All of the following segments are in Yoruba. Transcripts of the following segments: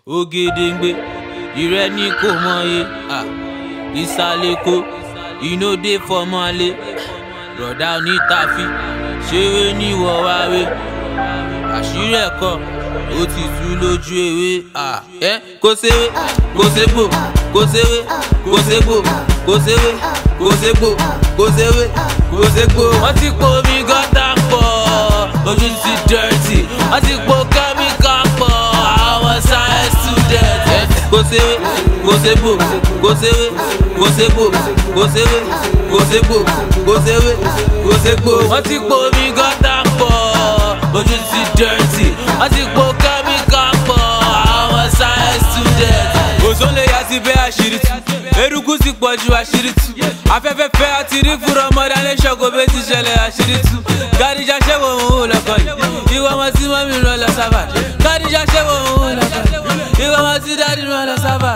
ògèdèǹgbè ìrẹ́ ní kò mọye ìsàlẹ̀kọ ìnòdè fọmọlé rọ̀dá onítàfi ṣeré níwọ̀ wáwé àṣírí ẹ̀kọ́ ó ti tú lójú ewé ẹ kó ṣeré kó ṣègbò kó ṣeré kó ṣègbò kó ṣeré kó ṣègbò kó ṣeré kó ṣègbò. wọ́n ti po omi gọ́tà pọ̀ ojú ti dẹ́rẹ́tì wọ́n ti po kẹ́míkà pọ̀ àwọn science student. kó ṣeré kó ṣègbò kó ṣeré kó ṣègbò kó ṣeré kó ṣègbò kó ṣeré kó ṣègbò. wọ́n ti po omi gọ́tà pọ̀ ojú ti dẹ́rẹ́tì wọ́n ti po kẹ́míkà pọ̀ àwọn science student. òṣòlè yà sí bẹ́ẹ̀ àṣírí tú eruku ti pọ̀ ju àṣírí tú afẹ́fẹ́ fẹ́ àti rí fúnra ọmọdé alẹ́ ṣọ́kò bẹ́ẹ̀ ti ṣẹlẹ̀ àṣírí tú gàdíjà ṣẹ́wọ̀ òun ò lọ́kọ̀ yìí ìwọ ọmọ tí mọ́mí rán lọ sábà gàdíjà ṣẹ́wọ̀ òun ò lọ́kọ̀ yìí ìwọ ọmọ tí dádì rán lọ sábà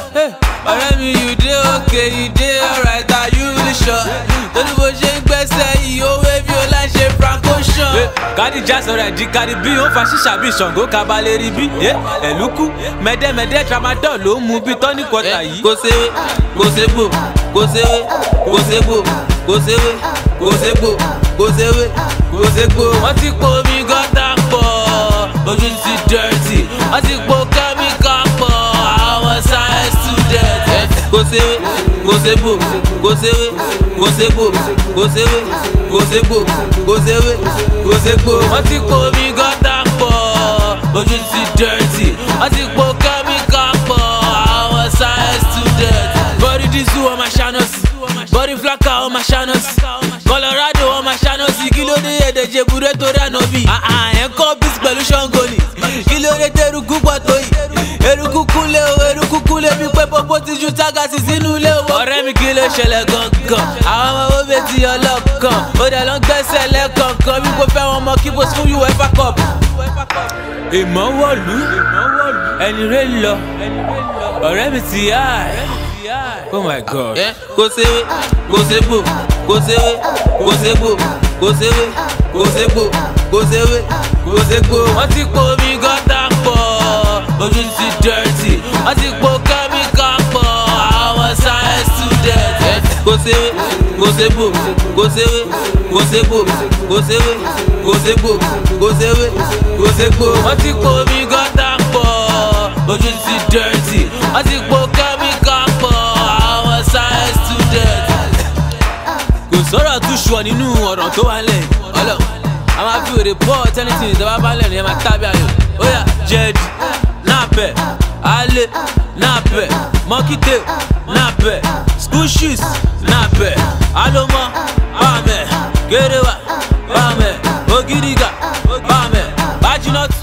ọ̀rẹ́ mi you dey okay you dey alright are you really sure torí bó ṣe ń gbẹ́sẹ̀ yìí ó wé bí ó láì ṣe franco ṣan. kádìjà sọ̀rọ̀ ẹ̀dí kárí bí ó fa ṣíṣà bí ṣàngó kabalẹ̀ rí bí ẹ̀lúkú mẹ́dẹ́mẹ́dẹ́ tramadol ló ń mu bí tọ́ní kọta yìí. kò ṣeré kò ṣègbò kò ṣeré kò ṣègbò kò ṣeré kò ṣègbò kò ṣeré kò ṣègbò. wọ́n ti po omi gọ́tà pọ̀ ojú ti dẹ́rẹ́tì wọ́n ti po kẹ́míkà pọ̀ àwọn science student. kò ṣeré kò ṣègbò kò ṣeré kò ṣègbò kò ṣeré kò ṣègbò kò ṣeré kò ṣègbò. wọ́n ti po omi gọ́tà pọ̀ ojú ti dẹ́rẹ́tì wọ́n ti po kẹ́míkà pọ̀ àwọn science student. body disu ọmọ ṣanọsi body flaka ọmọ ṣanọsi colorado ọmọ ṣanọsi kí ló dé èdè jebure torí ànábì. ẹ̀ ń kọ́ bísí pẹ̀lú ṣọ́ngọ́nì kí ló dé tẹ́rùkú pọ̀ tó yìí eruku kúnlé o eruku kúnlé bí pé pópó ti ju tágàsì sínú ilé o. ọ̀rẹ́ mi kí ló ṣẹlẹ̀ gangan àwọn ọmọ owó bẹ́ẹ̀ ti ọlọ́kan ó dẹ̀ lọ ń gbẹ́sẹ̀ lẹ́kọ̀ọ̀kan bí kò fẹ́ wọn mọ kí bó fún uefa cup. ìmọ̀ wọ̀lú ẹni rẹ̀ lọ ọ̀rẹ́ mi ti yá ẹ̀. oh my god. kò ṣeré kò ṣègbò kò ṣeré kò ṣègbò kò ṣeré kò ṣègbò kò ṣeré kò ṣègbò. wọ́n ti po omi gọ́tà pọ̀ ojú ti dẹ́rẹ́tì wọ́n ti po kẹ́míkà pọ̀ àwọn science student. kò ṣeré kò ṣègbò kò ṣeré kò ṣègbò kò ṣeré kò ṣègbò kò ṣeré kò ṣègbò. wọ́n ti po omi gọ́tà pọ̀ ojú ti dẹ́rẹ́tì wọ́n ti po kẹ́míkà pọ̀ àwọn science student. kò sọ̀rọ̀ tún ṣùọ̀ nínú ọ̀rọ̀ tó wà lẹ̀ ọlọ́run a máa fi òde bọ́ tẹ́nitì ìjọba bá lẹ̀ ní ẹ máa tábí ayò ó yà jẹ́ẹ̀dì napẹ ale napẹ mọkite napẹ school shoes napẹ alomọ bamẹ kerewa bamẹ ogiriga bamẹ bajinọt